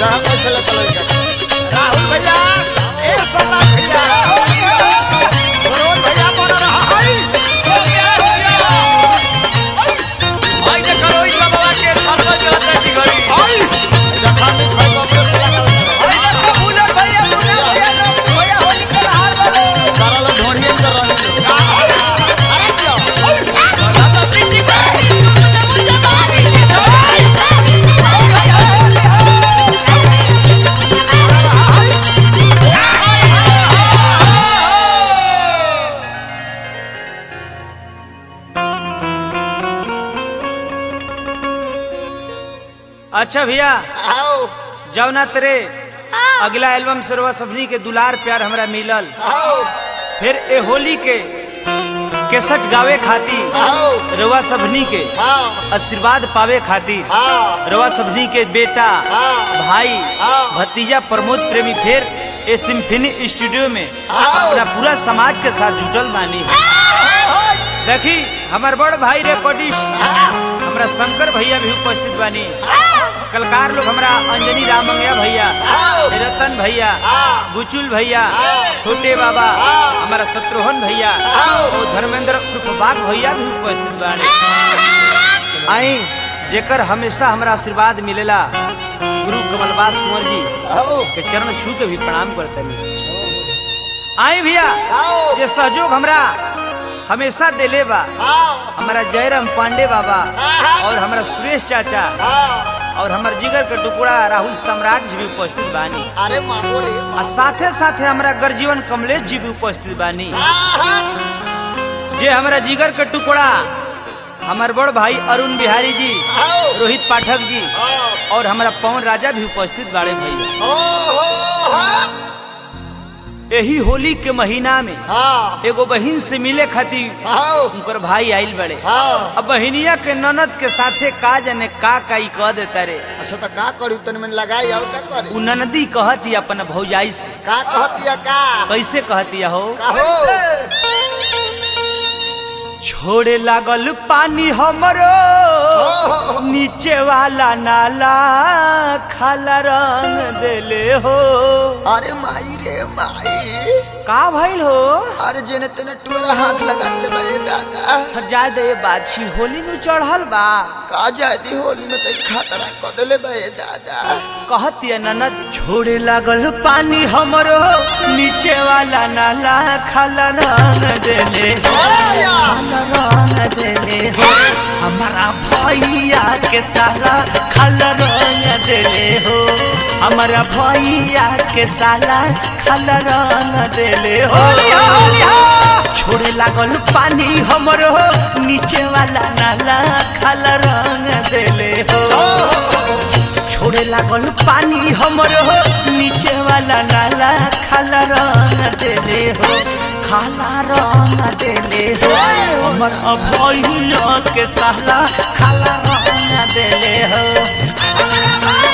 जहाँ कैसे लेता लड़का राहुल भैया ए सला भैया सरोज भैया बोल रहा है भाई ने करो ई बाबा के सरपंच रहता जी घरी भाई देखा नहीं भाई बाबरे से लगा भाई ने बुलर भैया बुलर भैया ने भैया होली कर हार वाले सारा लोग ढोड़िए में कर रहे हैं अरे जियो अच्छा भैया आओ जौना तेरे अगला एल्बम सरवा सबनी के दुलार प्यार हमरा मिलल आओ फिर ए होली के केसट गावे खातिर आओ रवा सबनी के हाँ आशीर्वाद पावे खातिर हाँ रवा सबनी के बेटा हाँ। भाई हाँ। भतीजा प्रमोद प्रेमी फिर ए सिम्फनी स्टूडियो में हाँ। अपना पूरा समाज के साथ जुटल बानी देखी हमार बड़ भाई रिकॉर्डिस्ट हमरा शंकर भैया भी उपस्थित बानी कलकार लोग हमरा अंजनी रामंगया भैया आओ। रतन भैया हाँ। बुचुल भैया हाँ। छोटे बाबा हाँ। हमारा शत्रुघ्न भैया आओ। और धर्मेंद्र उर्फ बाग भैया भी उपस्थित बानी आई जेकर हमेशा हमरा आशीर्वाद मिलेला गुरु कमलवास कुंवर जी आओ के चरण छू के भी प्रणाम करतनी आई भैया आओ जे सहयोग हमरा हमेशा देले बा आओ हमारा जयराम पांडे बाबा आहा। और हमारा सुरेश चाचा हाँ और हमार जिगर के टुकड़ा राहुल सम्राट जी भी उपस्थित बानी अरे मामो रे आ साथे साथे हमारा गर्जीवन कमलेश जी भी उपस्थित बानी आहा। जे हमारा जिगर के टुकड़ा हमार बड़ भाई अरुण बिहारी जी आओ रोहित पाठक जी आओ और हमारा पवन राजा भी उपस्थित बाड़े भैया ओ हो हाँ यही होली के महीना में हाँ एगो बहिन से मिले खातिर आओ उनकर भाई आइल बड़े हाँ अब बहिनिया के ननद के साथे का जाने का का ई कह देता रे अच्छा तो का करी तन में लगाई और का करी उ ननदी कहती अपन भौजाई से का कहतिया का कैसे कहती हो का हो छोड़े लागल पानी हमरो ओहो। नीचे वाला नाला खाला रंग देले हो अरे माई रे माई का भइल हो अरे जेने तेने टूरा हाथ लगा ले भाई दादा जा दे बाछी होली नु चढ़ल बा का जाती होली में तई खतरा कर देले भाई दादा कहती ननद छोड़े लागल पानी हमरो नीचे वाला नाला खाला रंग देले हो अरे यार खाला रंग देले हो हमारा भैया के साला खाला रंग देले हो हमारा भैया के साला खाला रंग देले हो छोड़े लागल पानी हमरो नीचे वाला नाला खाला रंग देले हो छोड़े लागल पानी हमरो नीचे वाला नाला खाला रंग देले हो खाला रंग देले हो हमर भैया के साला खाला रंग देले हो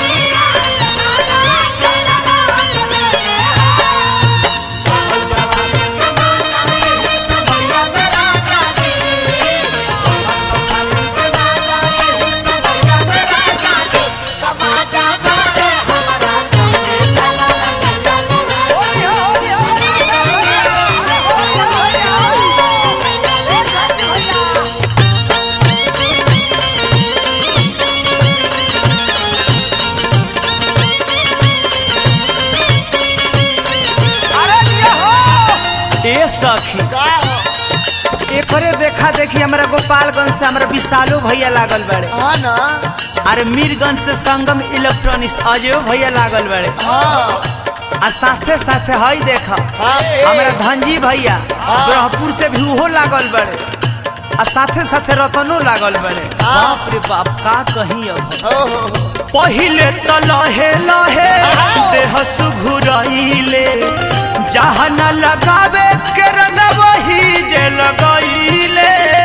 ए सखी का एकरे देखा देखी हमरा गोपालगंज से हमरा विशालो भैया लागल बड़े हाँ ना अरे मीरगंज से संगम इलेक्ट्रॉनिक्स अजयो भैया लागल बड़े हाँ आ साथे साथे हई देखा हाँ हमरा धनजी भैया ब्रह्मपुर से भी उहो लागल बड़े आ साथे साथे रतनो लागल बड़े बाप रे बाप का कहीं अब ओहो पहिले त लहे लहे देह सुघुरइले जहाँ न लगावे के रंग वही जे लगइले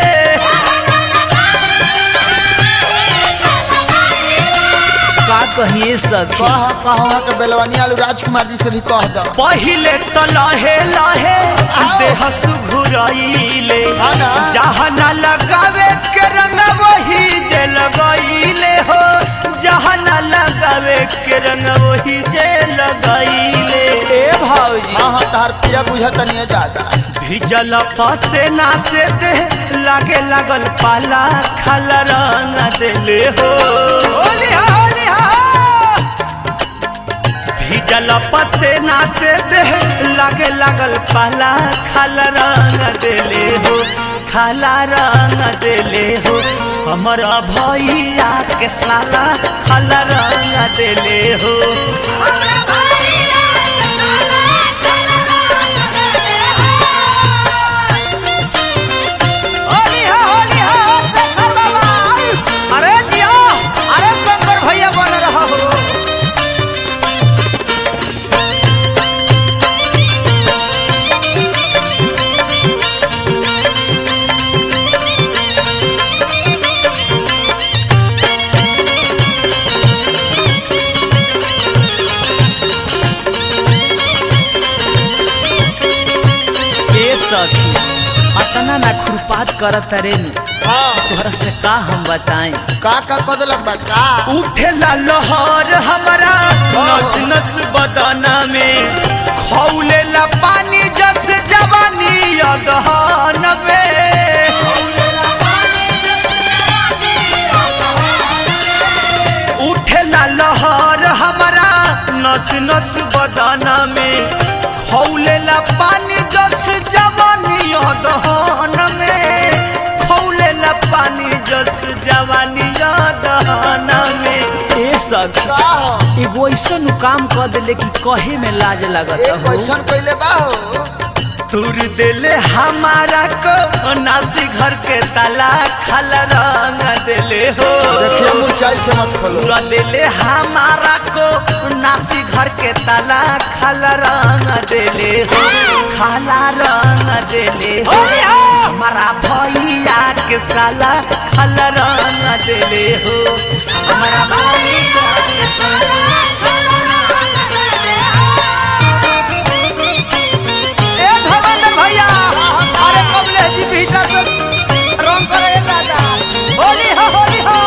का कहिए सखी कहा कहा के बेलवानी आलू राजकुमार जी से भी कह दो पहिले त लहे लहे देह सुघुरइले हाँ ना। जहाँ न लगावे के रंग वही जे लगइले हो जहाँ न लगावे के रंग वही जे लगैले ए भौजी हाँ हाँ तार पिया बुझत नहीं जाता भिजल पसेना से दे लागे लागल पाला खाल रंग देले हो होली हा होली हा भिजल पसेना से दे लागे लागल पाला खाल रंग देले हो खाला रंग देले हो हमारा भैया के साला खाल रंग देले हो होली हा होली हा शंकर बाबा अरे जिया अरे शंकर भैया बन रहा हो ए सखी अतना ना खुरपात करत रे हाँ तोहरा से का हम बताएं का का कदलक बा का उठेला लहर हमारा नस नस बदना में खौलेला पानी जस जवानी अगहन में उठेला लहर हमारा नस नस बदना में खौलेला पानी जस जवानी अगहन में खौलेला पानी जस जवानी अगहन में ए सखी का हो एगो ऐसन काम कर देले कि कहे में लाज लगत एक हो क्वेश्चन कइले बा हो तुर देले हमारा को नासी घर के ताला खाल रंग देले हो देखिए मुरचाई से मत खोलो पूरा देले हमारा को नासी घर के ताला खाल रंग देले हो खाला रंग देले हो हमारा भैया के साला खाल रंग देले हो हमारा भैया के साला ए धर्मेंद्र भैया अरे कमलेश जी भीटा से रंग करे दादा होली हो होली हो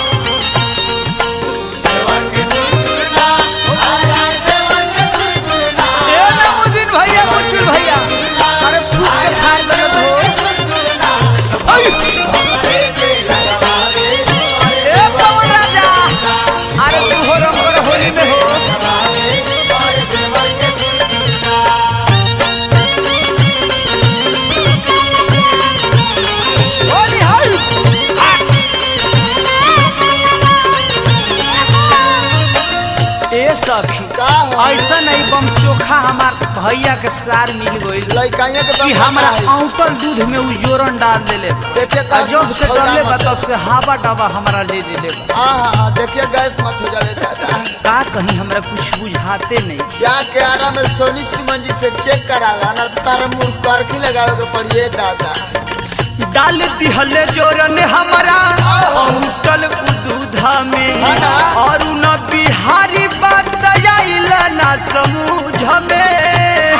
ए नमुदीन भैया मुचुल भैया अरे फूट के फाड़ दे हो ओय! ए पवन राजा अरे तू हो रंग कर होली में हो होली हो ए सखी का हो ऐसा नहीं बम चोखा हमार भैया के सार मिल गइल लइकाइया के कि दम हमरा है। औटल दूध में उ जोरन डाल देले देखिए आ का जब से खौला डरले बा मत। तब से हावा डावा हमरा ले देले बा। हाँ हाँ हाँ देखिए गैस मत हो जावे दादा का कहीं हमरा कुछ बुझाते नहीं जाके आरा में सोनी सुमन जी से चेक करा ला ना तो तारा मुंह करखी लगावे के पड़िए दादा डाल दिहले जोरन हमरा औटल दूधा में हाँ ना। और न बिहारी बात आइल ना समूझ में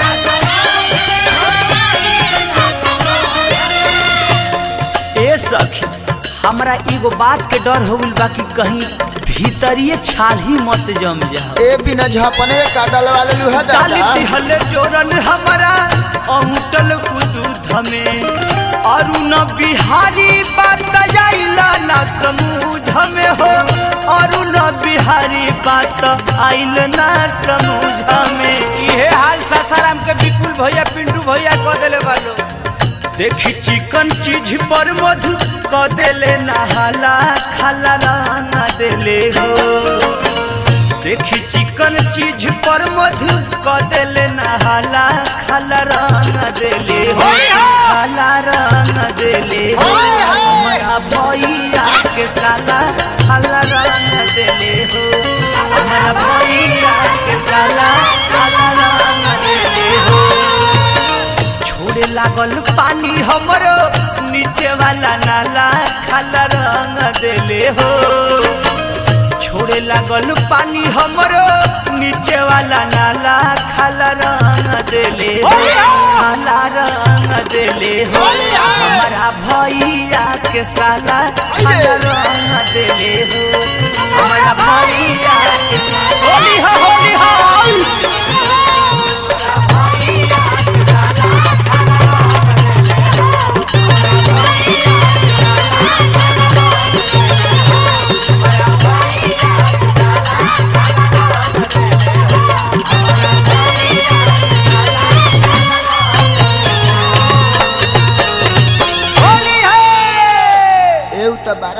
ए सखी हमरा एगो बात के डर हो गइल बा कि कहीं भीतरिए छाल ही मत जम जा ए बिना झापने का डलवा ले लूहा डाली दादा दिहले जोरन हमरा औटल दूध में अरुण बिहारी बात आइला ना समूझ में हो अरुण बिहारी बात आइल ना समूझ में इहे हाल सासाराम के विपुल भैया पिंटू भैया कह देले बालो देखी चिकन चीज पर मधु क देले नहाला खाला रंग देले हो देखी चिकन चीज पर मधु क देले नहाला खाला रंग देले हो खाला रंग देले हो हमारा भैया के साला खाला रंग देले हो हमारा भैया के साला खाला रंग देले हो छोड़े लागल पानी हमरो नीचे वाला नाला खाला रंग देले हो छोड़े लागल पानी हमरो नीचे वाला नाला खाला रंग देले हो खाला रंग देले हो हमारा भैया के साला खाला रंग देले हो हमारा भैया के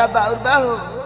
बड़ा बाउर बा हो